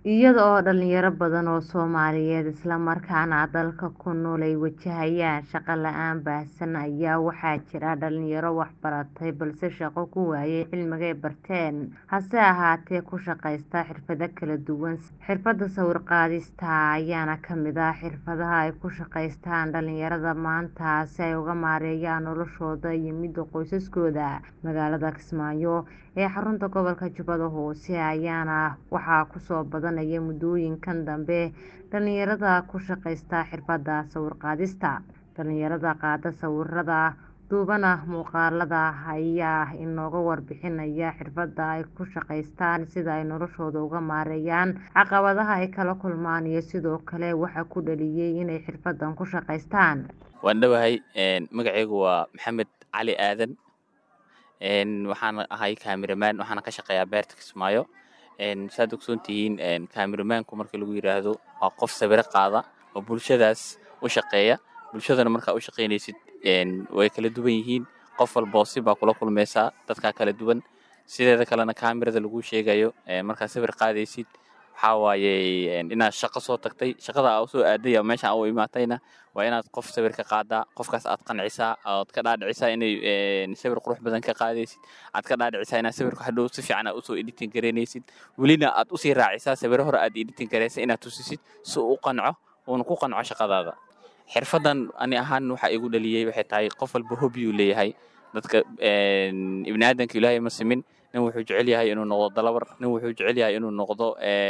iyada oo dhalinyaro badan oo Soomaaliyeed isla markaana dalka ku nool ay wajahayaan shaqo la'aan baahsan ayaa waxaa jira dhalinyaro wax baratay balse shaqo ku waayay cilmiga ay barteen hase ahaatee ku shaqaysta xirfado kala duwan xirfadda sawir qaadista ayaana ka mid ah xirfadaha ay ku shaqaystaan dhalinyarada maanta si ay uga maareeyaan noloshooda iyo midda qoysaskooda magaalada Kismaayo ee xarunta gobolka Jubbada Hoose ayaana waxaa kusoo badanaya muddooyinkan dambe dhalinyarada ku shaqaysta xirfadda sawir qaadista dhalinyarada qaada sawirada duubana muuqaalada ayaa inooga warbixinaya xirfadda ay ku shaqaystaan sida ay noloshooda uga maareeyaan caqabadaha ay kala kulmaan iyo sidoo kale waxa ku dhaliyay inay xirfaddan ku shaqaystaan waan dhowahay magacaygu waa maxamed cali aadan waxaan ahay cameraman waxaana ka shaqeeyaa beerta Kismaayo saad ogsoon tihiin cameramanku marka lagu yiraahdo waa qof sawiro qaada oo bulshadaas u shaqeeya bulshadana markaa u shaqeynaysid way kala duwan yihiin qof walba si baa kula kulmaysaa dadkaa kala duwan sideeda kalena kaamirada lagu sheegayo markaa sawir qaadaysid waxaa waaye inaad shaqo soo tagtay shaqada aa usoo aaday ama meesha aa u imaatayna waa inaad qof sawir ka qaadaa qofkaas aad qancisaa ood ka dhaadhicisaa inay sawir qurux badan ka qaadaysid aad ka dhaadhicisaa inaad sawirka hadhow si fiican aad usoo editing garaynaysid welina aad usii raacisaa sawiro hore aad editing garaysa inaad tusisid si uu u qanco uuna ku qanco shaqadaada xirfaddan ani ahaan waxa igu dhaliyey waxay tahay qof walba hobiyuu leeyahay dadka ibni aadanka ilaahay ma simin nin wuxuu jecel yahay inuu noqdo dalabar nin wuxuu jecel yahay inuu noqdo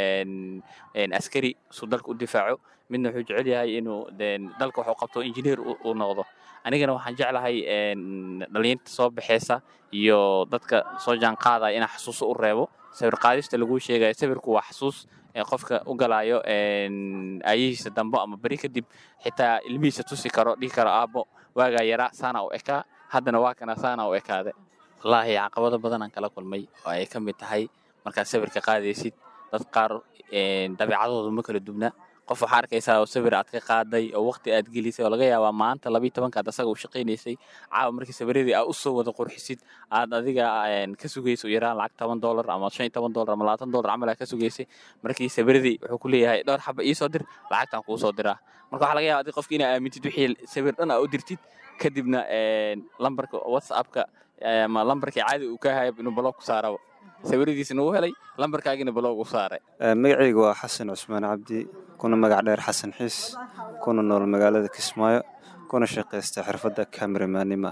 askari suu dalka u difaaco midna wuxuu jecel yahay inuu dalka wax u qabto injineer uu noqdo anigana waxaan jeclahay dhalinyarta soo baxeysa iyo dadka soo jaan qaadaya inaa xasuuso u reebo sawir qaadista laguu sheegayo sawirku waa xasuus qofka u galaayo aayihiisa dambo ama beri kadib xitaa ilmihiisa tusi karo dhihi karo aabbo waagaa yaraa saana u ekaa haddana waa kana saana u ekaade wallaahi caqabado badanaan kala kulmay oo ay ka mid tahay markaad sawirka qaadaysid dad qaar dabeecadooda ma kala dubna qof waxaa arkaysaa oo sawir aad ka qaaday oo waqti aad gelisay oo laga yaabaa maanta labiyi tobankaad asaga u shaqaynaysay caawa markii sawiradii aad usoo wada qurxisid aad adiga ka sugayso yaraan lacag toban dollar ama shan iyo toban dollar ama labaatan dollar camal aad ka sugaysay markii sawiradii wuxuu ku leeyahay dhowr xaba iisoo dir lacagtaan kuu soo diraa marka waxaa laga yaaba adig qofki inaa aamintid wixii sawir dhan aa u dirtid kadibna lambarka whatsappka ama lambarkii caadi uu ka haya inuu baloog ku saaraba sawiradiisna uu helay lambarkaagina baloog u saaray magacaygu waa xasan cusmaan cabdi kuna magac dheer xasan xiis kuna nool magaalada kismaayo kuna shaqaysta xirfadda cameramanima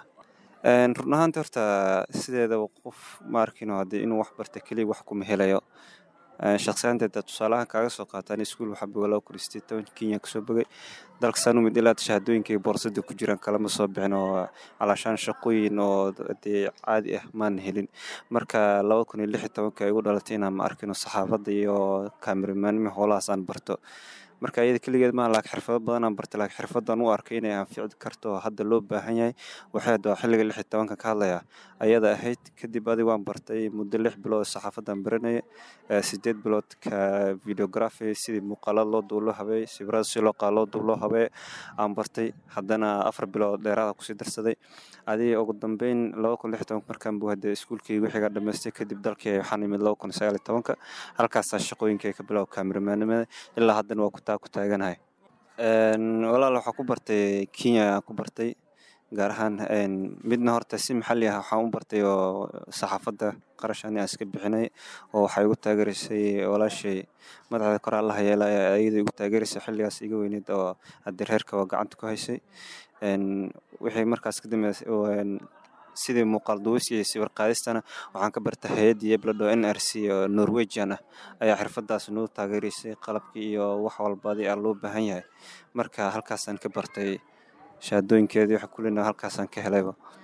run ahaanta horta sideedaba qof ma arkino haddii inuu wax barta keliya wax kuma helayo shaqsiyaanteeda tusaalahaan kaaga soo qaataan iskuul waxaa bogalaa kuristay toban kenya kasoo bogay dalka saanumid ilaa shahaadooyinkay boorsada ku jiraan kalama soo bixin oo calaashaan shaqooyin oo dee caadi ah maan helin marka laba kun iyo lix iyo tobanka ay igu dhalatay inaan ma arkino saxaafadda iyo kaameramanima howlahaas aan barto marka iyada keligeed maaha laakiin xirfado badanaan bartay laakiin xirfaddan u arkay inay anfici karto oo hadda loo baahan yahay waxay hadda xilliga lix iyo tobanka ka hadlaya ayada ahayd kadib adig waan bartay muddo lix bilood saxaafaddan baranaya sideed bilood ka videography sidii muuqaalada loo duub loo habeey sawirada si loo qaado loo duub loo habeey aan bartay haddana afar bilood dheeraada kusii darsaday adiga ugu dambeyn laba kun lix iyo tobanka markaan buu hadda iskuulkii wixiga dhammaystay kadib dalkii waxaan imid laba kun sagaal iyo tobanka halkaasaa shaqooyinkay ka bilow kaameramanimada ilaa haddana waa ku taa ku taaganahay walaal waxaa ku bartay kenya ku bartay gaar ahaan midna horta si maxalli ah waxaan u bartay oo saxaafadda qarash ani aan iska bixinay oo waxay igu taageeraysay walaashay madaxda kore allaha yeela ayada igu taageeraysay xilligaas iga weyneyd oo haddii reerka waa gacanta ku haysay wixii markaas ka dambeysay sidii muuqaal duwis iyo sawir qaadistana waxaan ka bartay hay-adda yeblado n r c oo norwegian ah ayaa xirfadaas noo taageeraysay qalabkii iyo wax walbadi aa loo baahan yahay marka halkaasaan ka bartay shahaadooyinkeedii waxa kulina halkaasaan ka helayba